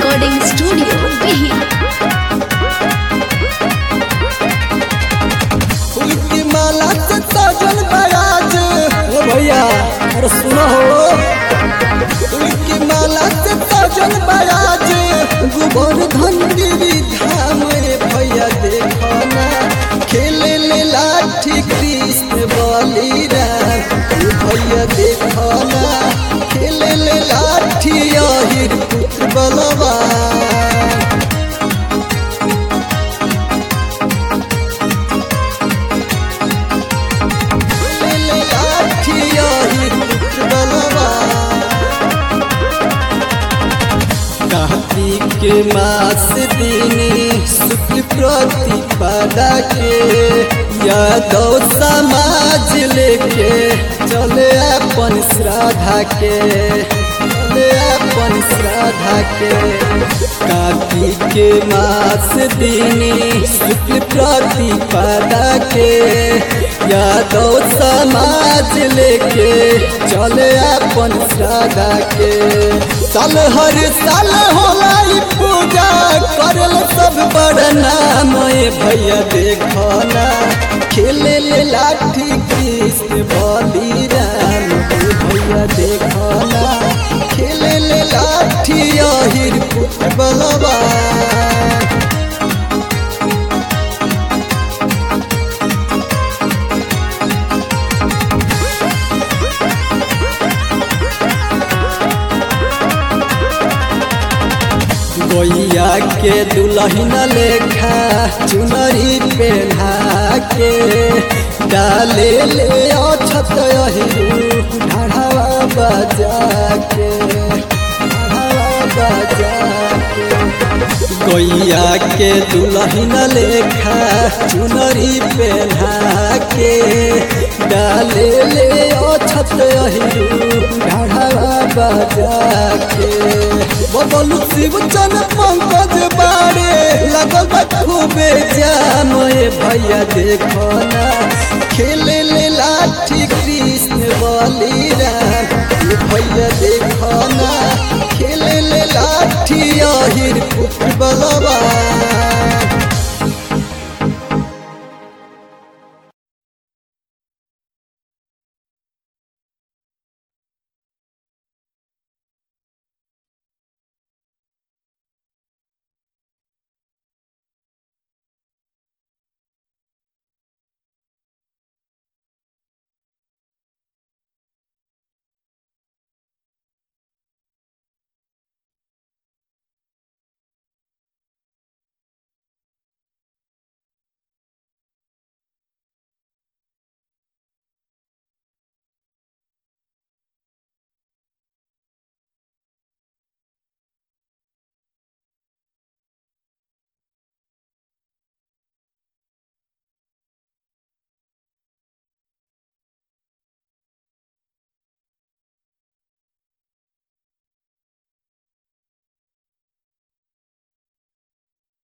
Recording Studio, Behir. फूल की माला से सजल बराज ओ भैया अरे सुनो हो फूल की माला से सजल बराज गोवर्धन गिरी धाम रे भैया देखो ना खेले ले लाठी कृष्ण बलिराम ओ भैया देखो ना खेले ले लाठी अहिर पुत्र बलवान ले लाठी अहिर पुत्र बलवान कार्तिक के मास दिनी शुक्ल प्रतिपदा के यादव समाज लेके चले अपन श्राद्धा के चले अपन श्राद्धा के कार्तिक के मास दिनी शुक्ल प्रतिपदा के यादव समाज लेके चले अपन श्राद्धा के साल हर साल होला ई पूजा करल सब बड़ नाम ए भैया देखो ना खेले ले लाठी कृष्ण बलिराम ए भैया देखो ना खेले ले लाठी अहिर पुत्र बलवान गोइया के दुल्हन लेखा चुनरी पहना के डाले ले अछत अहिरू ढाढ़ावा बजा के ढाढ़ावा बजा के गोइया के दुल्हन लेखा चुनरी पहना के डाले ले अछत अहिरू ढाढ़ावा बजा के बदलू शिव चन पंकज बारे लगल बा खूबे जाम ए भैया देखो ना खेले ले लाठी कृष्ण बलिराम ए भैया देखो ना खेले ले लाठी अहिर पुत्र बलवान